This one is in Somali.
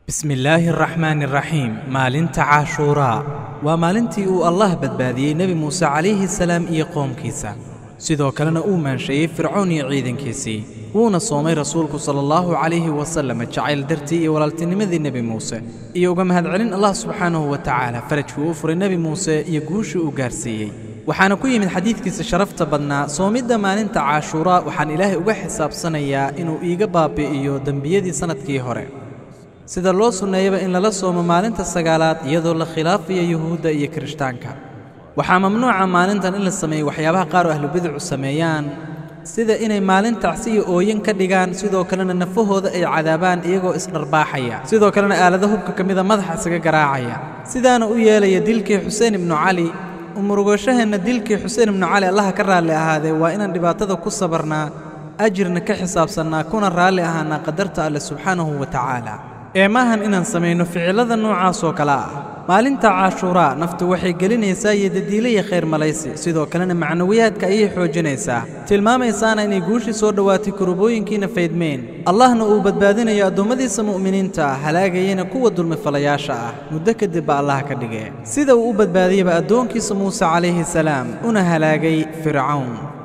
bismi illaahi araxmaani araxiim maalinta caashuuraa waa maalintii uu allah badbaadiyey nebi muuse calayhi salaam iyo qoomkiisa sidoo kalena uu maansheeyey fircoon iyo ciidankiisii wuuna soomay rasuulku sala allahu calayhi wasallam jacayl dartii iyo walaaltinimadii nebi muuse iyo uga mahadcelin allah subxaanahu wa tacaala farajkii uu furay nebi muuse iyo guushii uu gaarsiiyey waxaana ku yimid xadiidkiisa sharafta badnaa soomidda maalinta caashuuraa waxaan ilaahay uga xisaabsanayaa inuu iiga baabi'iyo dembiyadii sannadkii hore sida loo sunneeyaba in lala soomo maalinta sagaalaad iyadoo la khilaafayo yuhuudda iyo kirishtaanka waxaa mamnuuca maalintan in la sameeyo waxyaabaha qaar oo ahlubiducu sameeyaan sida inay maalin tacsi iyo ooyin ka dhigaan sidoo kalena nafahooda ay cadaabaan iyagoo isdharbaaxaya sidoo kalena aalado hubka ka mida madaxa isaga garaacaya sidaana u yeelaya dilkii xuseen ibnu cali umurugashaheenna dilkii xuseen ibnu cali allaha ka raalli ahaadee waa inaan dhibaatada ku sabarnaa ajirna ka xisaabsannaa kuna raalli ahaanaa qadarta alle subxaanahu wa tacaala ee maahan inaan samayno ficillada noocaas oo kale ah maalinta caashuuraa naftu waxay gelinaysaa iyo dadiilaya khayr malaysi sidoo kalena macnawiyaadka ayay xoojinaysaa tilmaamaysaana inay guushii soo dhowaatay kurubooyinkiina faydmeen allahna uu badbaadinayo addoommadiisa mu'miniinta ah halaagayana kuwa dulmifalayaasha ah muddo kadib ba allah ka dhige sida uu u badbaadiyaba addoonkiisa muuse calayhi salaam una halaagay fircawn